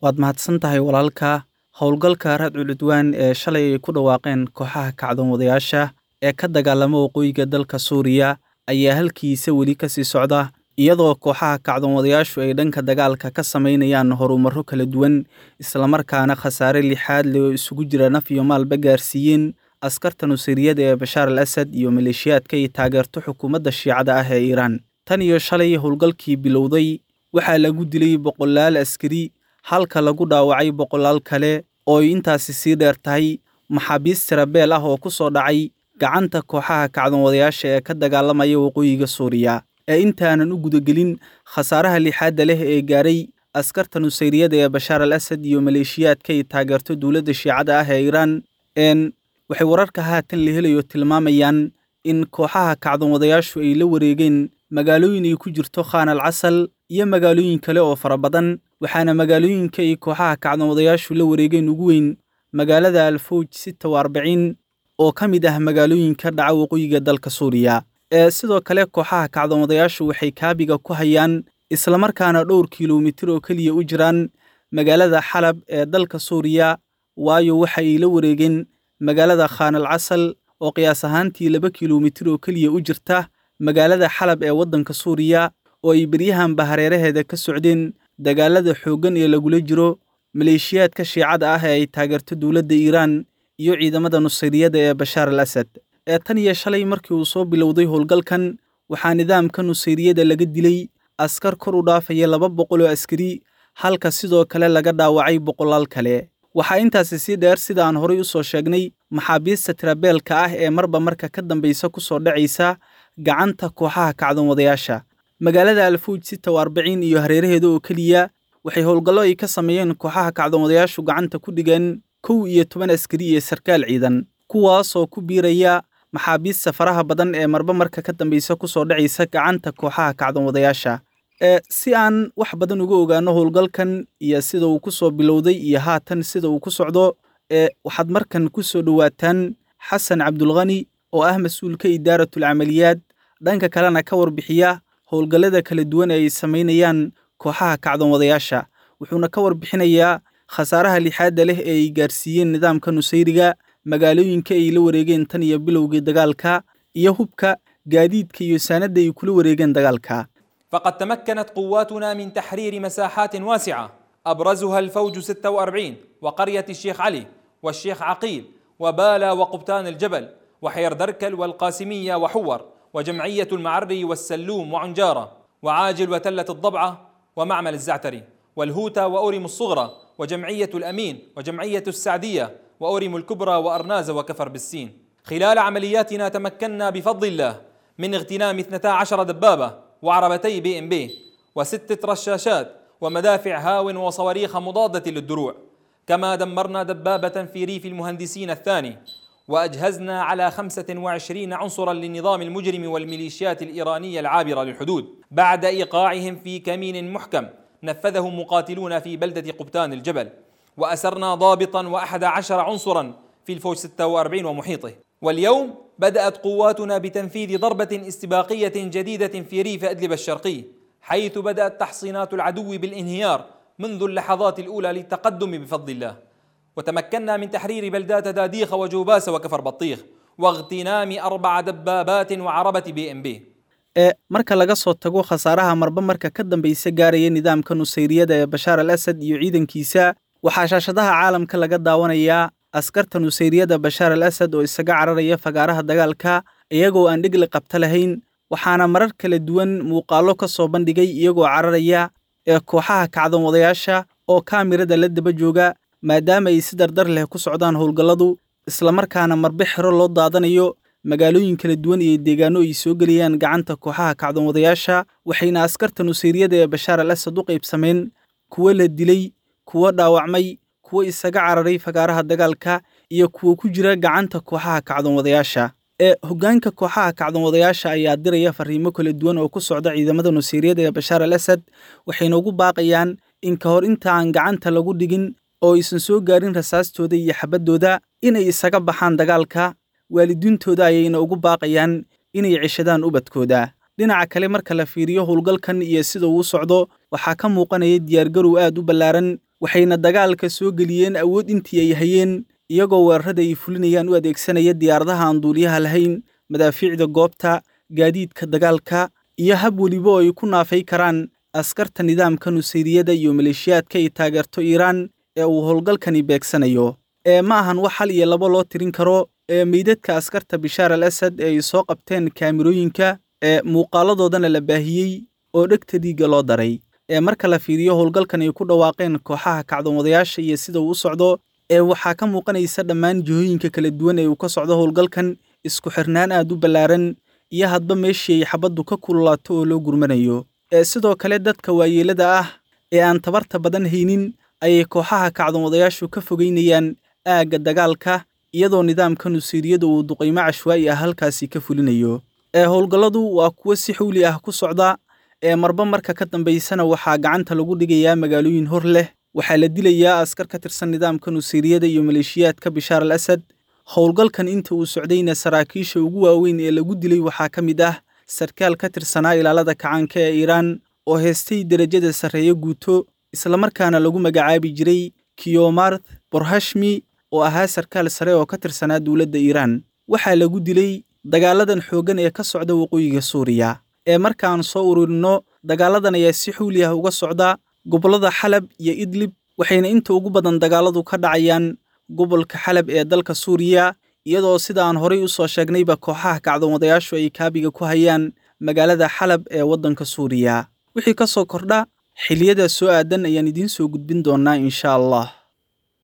waad mahadsan tahay walaalka howlgalka raadcul cudwaan ee shalay ay ku dhawaaqeen kooxaha kacdoon wadayaasha ee ka dagaalama waqooyiga dalka suuriya ayaa halkiisa weli ka sii socda iyadoo kooxaha kacdoon wadayaashu ay dhanka dagaalka ka samaynayaan horumarro kala duwan islamarkaana khasaare lixaad leh oo isugu jira naf iyo maalba gaarsiiyeen askarta nusiriyada ee bashaar al asad iyo maleeshiyaadka ay taageerto xukuumadda shiicada ah ee iiraan tan iyo shalay howlgalkii bilowday waxaa lagu dilay boqolaal askari halka lagu dhaawacay boqolaal kale oo ay intaasi sii dheer tahay maxaabiis tirabeel ah oo ku soo dhacay gacanta kooxaha kacdoon wadayaasha ee ka dagaalamaya waqooyiga suuriya ee intaanan u gudagelin khasaaraha lixaadda leh ee gaaray askarta nusayriyada ee bashaar al asad iyo maleeshiyaadka ay taageerto dowladda shiicada ah ee iiraan n waxay wararka haatan la helayo tilmaamayaan in kooxaha kacdoon wadayaashu ay la wareegeen magaalooyin ay ku jirto khaan al casal iyo magaalooyin kale oo fara badan waxaana magaalooyinka ay kooxaha kacdoon wadayaashu la wareegeen ugu weyn magaalada alfowj sita wa arbiciin oo ka mid ah magaalooyinka dhaca waqooyiga dalka suuriya ee sidoo kale kooxaha kacdoon wadayaashu waxay kaabiga ku hayaan islamarkaana dhowr kilomitir oo keliya u jiraan magaalada xalab ee dalka suuriya waayo waxa ay la wareegeen magaalada khaan al casal oo qiyaas ahaantii laba kilomitir oo keliya u jirta magaalada xalab ee waddanka suuriya oo ay beryahanba hareeraheeda ka socdeen dagaalada xooggan ee lagula jiro maleeshiyaadka shiicada ah ee ay taageerto dowladda iiraan iyo ciidamada nusayriyada ee bashaar al asad ee tan iyo shalay markii uu soo bilowday howlgalkan waxaa nidaamka nusayriyada laga dilay askar kor u dhaafaya laba boqol oo askari halka sidoo kale laga dhaawacay boqolaal kale waxaa intaasi sii dheer sida aan horay u soo sheegnay maxaabiista tirabeelka ah ee marba marka ka dambaysa ku soo dhacaysa gacanta kooxaha kacdoon wadayaasha magaalada alfowj sita wa arbiciin iyo hareeraheeda oo keliya waxay howlgallo ay ka sameeyeen kooxaha kacdoon wadayaashu gacanta ku dhigeen kow iyo toban askari iyo sarkaal ciidan kuwaasoo ku biiraya maxaabiista faraha badan ee marba marka ka dambaysa ku soo dhacaysa gacanta kooxaha kacdoon wadayaasha ee si aan wax badan uga ogaano howlgalkan iyo sida uu ku soo bilowday iyo haatan sida uu ku socdo ee waxaad markan ku soo dhowaataan xasan cabdulkhani oo ah mas-uulka idaaratul camaliyaad dhanka kalena ka warbixiya howlgallada kala duwan ee ay samaynayaan kooxaha kacdoon wadayaasha wuxuuna ka warbixinayaa khasaaraha lixaadda leh ee ay gaarsiiyeen nidaamka nusayriga magaalooyinka ay la wareegeen tan iyo bilowgii dagaalka iyo hubka gaadiidka iyo saanadda ay kula wareegeen dagaalka فقد تمكنت قواتنا من تحرير مساحات واسعة أبرزها الفوج 46 وقرية الشيخ علي والشيخ عقيل وبالا وقبتان الجبل وحير دركل والقاسمية وحور وجمعية المعري والسلوم وعنجارة وعاجل وتلة الضبعة ومعمل الزعتري والهوتا وأورم الصغرى وجمعية الأمين وجمعية السعدية وأورم الكبرى وأرناز وكفر بالسين خلال عملياتنا تمكنا بفضل الله من اغتنام 12 دبابة وعربتي بي ام بي وستة رشاشات ومدافع هاو وصواريخ مضادة للدروع كما دمرنا دبابة في ريف المهندسين الثاني وأجهزنا على 25 عنصرا للنظام المجرم والميليشيات الإيرانية العابرة للحدود بعد إيقاعهم في كمين محكم نفذه مقاتلون في بلدة قبتان الجبل وأسرنا ضابطا وأحد عشر عنصرا في الفوج 46 ومحيطه واليوم بدأت قواتنا بتنفيذ ضربة استباقية جديدة في ريف أدلب الشرقي حيث بدأت تحصينات العدو بالانهيار منذ اللحظات الأولى للتقدم بفضل الله وتمكنا من تحرير بلدات داديخ وجوباس وكفر بطيخ واغتنام أربع دبابات وعربة بي ام بي ee marka laga soo tago khasaaraha marba marka ka dambaysa gaaraya nidaamka nusayriyada ee bashaar al asad iyo ciidankiisa waxaa shaashadaha caalamka laga daawanayaa askarta nusayriyada bashaar al asad oo isaga cararaya fagaaraha dagaalka iyagoo aan dhigli qabta lahayn waxaana marar kala duwan muuqaallo ka soo bandhigay iyagoo cararaya ee kooxaha kacdoon wadayaasha oo kaamirada la daba jooga maadaama ay si dardar leh ku socdaan howlgalladu islamarkaana marbe xero loo daadanayo magaalooyin kala duwan iyo deegaano ay soo gelayaan gacanta kooxaha kacdoon wadayaasha waxayna askarta nusayriyada ee bashaar al asad u qaybsameen kuwo la dilay kuwo dhaawacmay kuwo isaga cararay fagaaraha dagaalka iyo kuwo ku jira gacanta kooxaha kacdoon wadayaasha ee hoggaanka kooxaha kacdoon wadayaasha ayaa diraya fariimo kala duwan oo ku socda ciidamada nusayriyada ee bashaar al asad waxayna ugu baaqayaan in ka hor inta aan gacanta lagu dhigin oo aysan soo gaarin rasaastooda iyo xabaddooda inay isaga baxaan dagaalka waalidiintooda ayayna ugu baaqayaan inay ceshadaan ubadkooda dhinaca kale marka la fiiriyo howlgalkan iyo sida uu socdo waxaa ka muuqanaya diyaargarow aad u ballaaran waxayna dagaalka soo geliyeen awood intii ay hayeen iyagoo weerarada ay fulinayaan u adeegsanaya diyaaradaha aan duuliyaha lahayn madaafiicda goobta gaadiidka dagaalka iyo hab weliba oo ay ku naafay karaan askarta nidaamka nusayriyada iyo maleeshiyaadka ay taageerto iiraan ee uu howlgalkani beegsanayo ee ma ahan wax hal iyo labo loo tirin karo ee meydadka askarta bishaar al asad ee ay soo qabteen kaamirooyinka ee muuqaaladoodana la baahiyey oo dhegta dhiigga loo daray ee marka la fiiriyo howlgalkan ay ku dhawaaqeen kooxaha kacdoonwadayaasha iyo sida uu u socdo ee waxaa ka muuqanaysa dhammaan jihooyinka kala duwan ee uu ka socdo howlgalkan isku xirnaan aad u ballaaran iyo hadba meeshii ay xabaddu ka kululaato oo loo gurmanayo ee sidoo kale dadka waayeelada ah ee aan tabarta badan haynin ayay kooxaha kacdoonwadayaashu ka fogeynayaan aagga dagaalka iyadoo nidaamka nusiiriyada uu duqaymo cashwaa'i ah halkaasi ka fulinayo ee howlgalladu waa kuwo si xawli ah ku socda ee marba marka ka dambaysana waxaa gacanta lagu dhigayaa magaalooyin hor leh waxaa la dilayaa askar ka tirsan nidaamka nusiiriyada iyo maleeshiyaadka bishaar al asad howlgalkan inta uu socdayna saraakiisha ugu waaweyn ee lagu dilay waxaa ka mid ah sarkaal ka tirsanaa ilaalada kacaanka ee iiraan oo heestay derajada sarreeyo guuto islamarkaana lagu magacaabi jiray kiyomarth borhashmi oo ahaa sarkaal sare oo ka tirsanaa dowladda iiraan waxaa lagu dilay dagaaladan xooggan ee ka socda waqooyiga suuriya ee markaan soo ururinno dagaaladan ayaa si xuuli ah uga socda gobollada xalab iyo idlib waxayna inta ugu badan dagaaladu ka dhacayaan gobolka xalab ee dalka suuriya iyadoo sida aan horay u soo sheegnayba kooxaha kacdoonwadayaashu ay kaabiga ku hayaan magaalada xalab ee waddanka suuriya wixii ka soo kordha xiliyada soo aadan ayaan idiin soo gudbin doonnaa insha allah